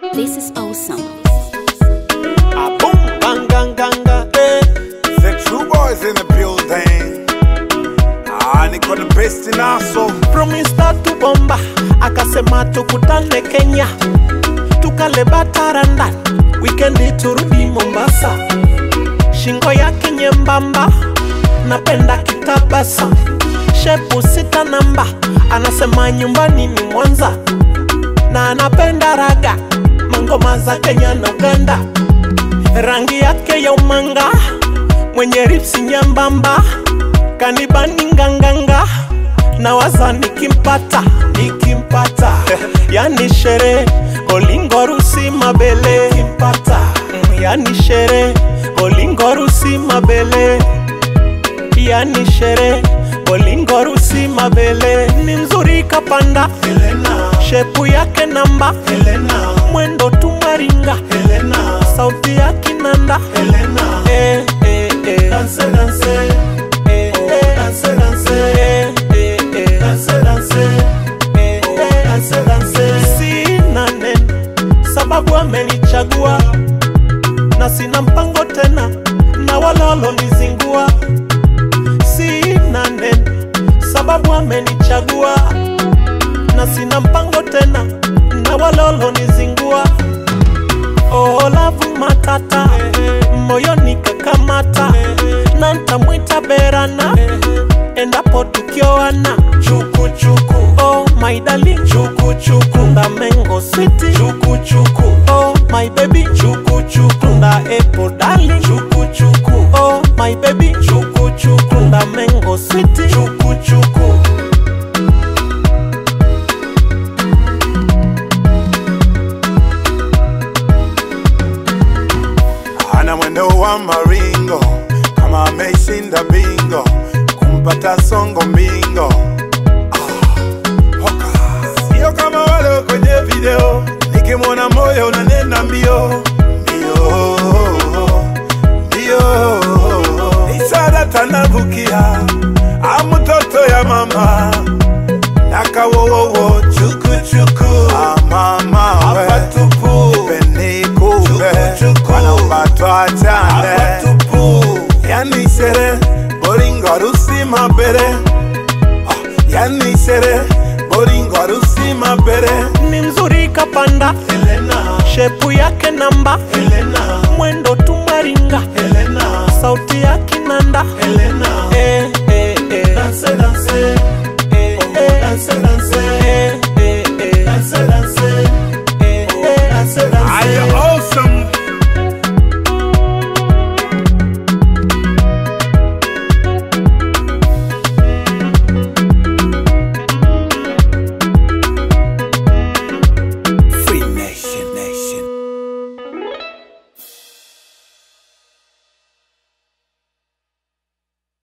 This is awesome. A boom, bang, gang, gang, gang, eh. The true boys in the building. Ah, niko the best in aso. From Insta to bomba, akasema tukutane Kenya, tukale bataranda, wikendi turudi Mombasa. Shingo yake nyembamba, napenda kitabasa, shepu sita namba, anasema nyumbani ni Mwanza, na anapenda raga, mangoma za Kenya na Uganda, rangi yake ya umanga, mwenye ripsi nyembamba, kanibani nganganga na waza nikimpata nikimpata yani shere olingorusi mabele kimpata yani shere olingorusi mabele yani shere olingorusi mabele ni mzuri kapanda Helena. shepu yake namba Helena. mwendo tumaringa Helena. sauti ya kinanda Helena. Eh, eh, eh. Dance, dance. Eh, eh. Dance, dance. Eh, eh, eh. Dance, dance. Eh, eh. Dance, dance. Sina neno sababu amenichagua na sina mpango tena na walolo nizingua sina neno sababu amenichagua na sina mpango tena na walolo nizingua olavu matata moyoni kakamata na ntamwita berana endapo tukioana chukuchuku oh my darling chukuchuku ndamengo switi chukuchuku oh my baby chukuchuku nda apple darling chukuchuku oh my baby chukuchuku ndamengo switi chukuchuku Ana mwendo wa maringo kama ameshinda bingo, kumpata songo mbingo. Ah, hoka. Sio kama wale kwenye video, nikimwona moyo unanena mbio mbio mbio. Isara tanavukia amutoto ya mama nakawowowo chukuchuku amama apatupu penikupe wanaumbatwa chane yani shere boringorusi mabere Ah, yani shere boringorusi mabere ni mzuri kapanda Helena, shepu yake namba Helena,